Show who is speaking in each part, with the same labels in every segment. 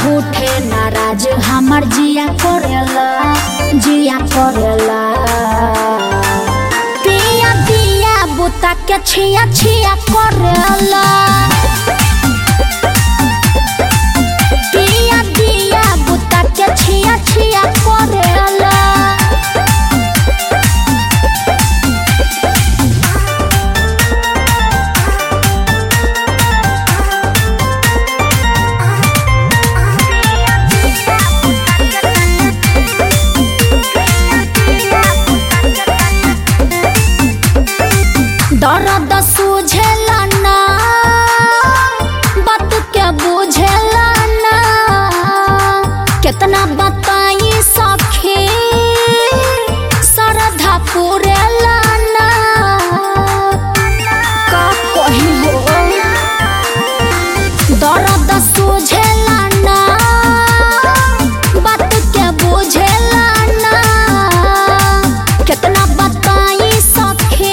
Speaker 1: झूठे नाराज हमर जिया करेला जिया करेला पिया दिया बुता के छिया छिया करेला पिया दिया बुता के छिया छिया करेला दर्द सूझेला ना बात के बुझेला ना कितना बताई सखी सरधा पुरेला ना का कही हो दर्द सूझेला ना बात के बुझेला ना कितना बताई सखी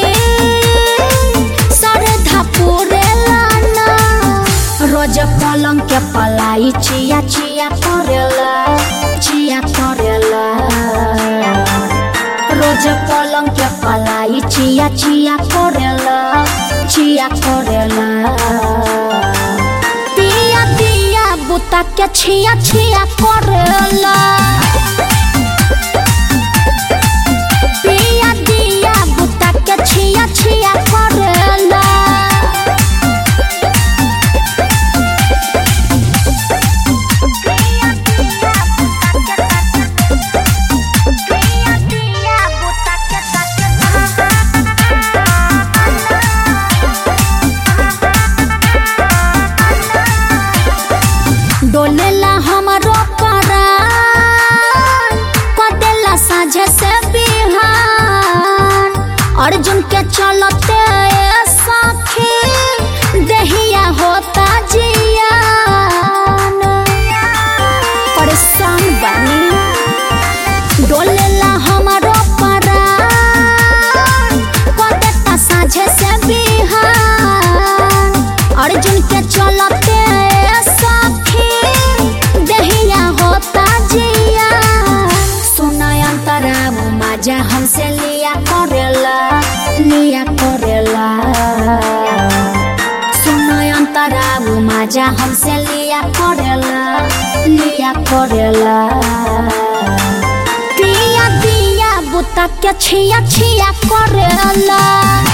Speaker 1: सरधा पुरेला ना रोज पलंग के पलाई चिया चिया करेला चिया करेला रोज पलंग के पलाई चिया चिया करेला चिया करेला पिया दिया बुता के छिया छिया करेला पिया दिया बुता के छिया छिया करेला डोलेला हमरो परान कदेला साझे से बिहान अर्जुन के चलते ए सखी देहिया होता जियान परेशान बनी डोलेला हमरो परान कदेता साझे से बिहान अर्जुन के चलते ए सखी देहिया होता जिया सुना अंतरा मजा हमसे लिया करेला लिया करेला सुना अंतरा मजा हमसे लिया करेला लिया करेला पिया दिया बुता के छिया छिया करेला